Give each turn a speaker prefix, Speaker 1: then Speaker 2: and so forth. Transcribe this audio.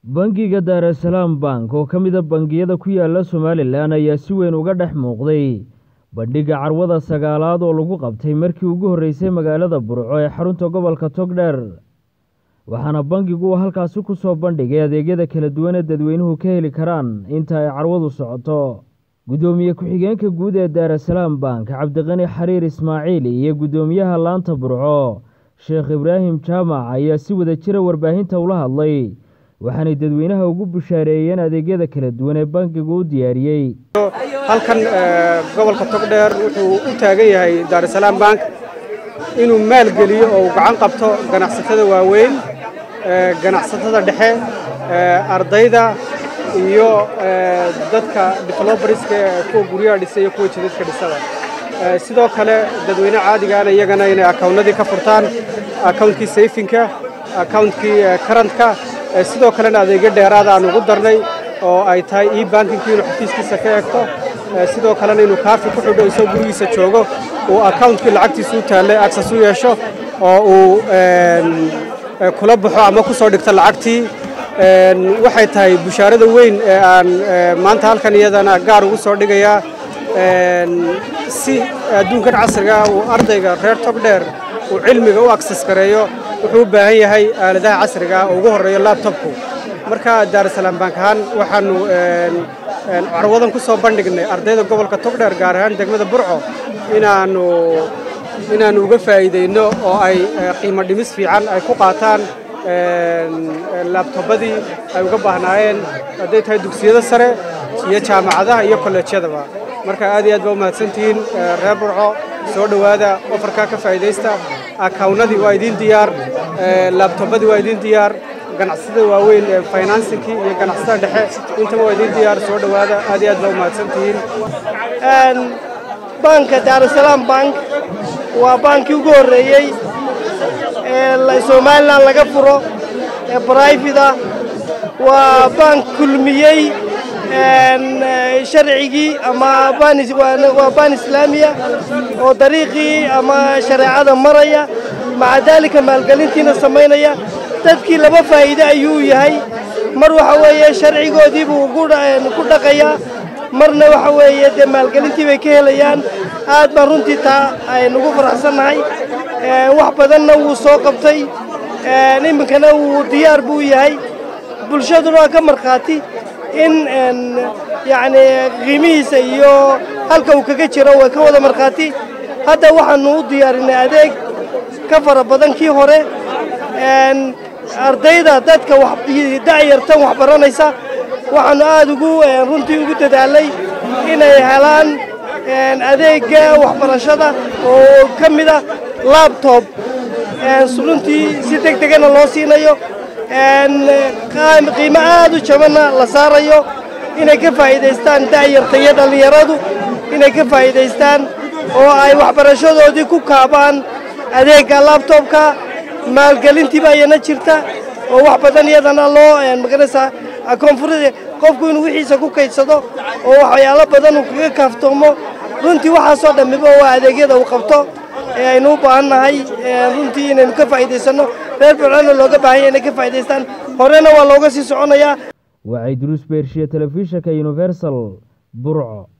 Speaker 1: bangiga daarasalaam bank oo ka mida bangiyada ku yaala somalilan ayaa si weyn uga dhex muuqday bandhigga carwada sagaalaad oo lagu qabtay markii ugu horreysay magaalada burco ee xarunta gobolka togdheer waxaana bangigu uu halkaasi ku soo bandhigay adeegyada kala duwan ee dadweynuhu ka heli karaan inta ay carwadu socoto guddoomiye ku-xigeenka guud ee daarasalaam bank cabdiqani xariir ismaaciil iyo guddoomiyaha laanta burco sheekh ibraahim jaamac ayaa si wada jira warbaahinta ula hadlay waxaanay dadweynaha ugu bushaareeyeen adeegyada kala duwan ee bankigu u diyaariyey
Speaker 2: halkan gobolka togdheer wuxuu u taagan yahay daarasalaam bank inuu maalgeliyo oo uu gacan qabto ganacsatada waaweyn ganacsatada dhexe ardayda iyo dadka develobarska kuwa guryaha dhisa iyo kuwa jidadka dhisada sidoo kale dadweyne caadigaana iyagana inay akawnnadii ka furtaan akawuntkii sayfinka akawuntkii karantka sidoo kalena adeegyo dheeraada aan ugu darnay oo ay tahay e bankinkii inuu xafiiskiisa ka eegto sidoo kalena inuu kaafi ku xidho isagoo gurigiisa joogo uu akawuntkii lacagtiisa u taallay aksas u yeesho oo uu kula baxo ama ku soo dhigto lacagtii waxay tahay bushaarada weyn ee aan maanta halkan iyadana gaar ugu soo dhigayaa si adduunkan casriga uu ardayga reer togdheer uu cilmiga u aksas gareeyo wuxuu u baahan yahay aaladaha casriga oo ugu horreeyo labtobku marka daarasalaam bank ahaan waxaanu carwadan ku soo bandhignay ardayda gobolka togdheer gaar ahaan degmada burco inaanu inaannu uga faa'iidayno oo ay qiimo dhimis fiican ay ku qaataan laabtobadii ay uga baahnaayeen hadday tahay dugsiyada sare iyo jaamacadaha iyo kolleejyadaba marka aad iyo aad baa u mahadsantihiin reer burco soo dhowaada ofarkaa ka faa'iidaysta akawnnadii waa idiin diyaar laabtobadii waa idiin diyaar ganacsatada waaweyn ee finansinkii iyo ganacsatada dhexe intaba waa idiin diyaar soo dhowaada aad iyo aad baa u mahadsantihiin
Speaker 3: banka daarasalaam bank waa baankii ugu horreeyey ee somalilan laga furo ee brifida waa bank kulmiyey sharcigii ama waa baan islaamiya oo dariiqii ama shareecada maraya maca daalika maalgelintiina samaynaya dadkii laba faa'iide ayuu yahay mar waxa weeye sharcigoodii buu ku dhaqayaa marna waxa weeye dee maalgelintii bay ka helayaan aad baan runtii taa aynugu faraxsannahay wax badanna wuu soo qabtay iminkana wuu diyaar buu yahay bulshaduna waa ka markhaati in yacni qiimihiisa iyo halka uu kaga jiro way ka wada markhaati hadda waxaannu u diyaarinay adeeg ka fara badan kii hore ardayda dadka da'yartan wax baranaysa waxaannu aad ugu runtii ugu dadaalay inay helaan adeegga waxbarashada oo ka mid a labtob runtii si deg degana loo siinayo qiimo aad u jabanna la saarayo inay ka faa'iidaystaan da'yarta iyo dhallinyaradu inay ka faa'iidaystaan oo ay waxbarashadoodii ku kaabaan adeegga labtobka maalgelintiiba ayana jirta oo wax badan iyadana loo maganaysaa koonfurada qofku inuu wixiisa ku kaydsado oo waxyaalo badan uu kaga kaaftoomo runtii waxaasoo dhammiba waa adeegyada uu qabto ee aynu u baahan nahay runtii inaynu ka faa'iidaysanno reer burcona looga baahanya inay ka faa'idaystaan horena waa looga sii soconayaa
Speaker 1: waa cidruus beershiye telefishinka universal burco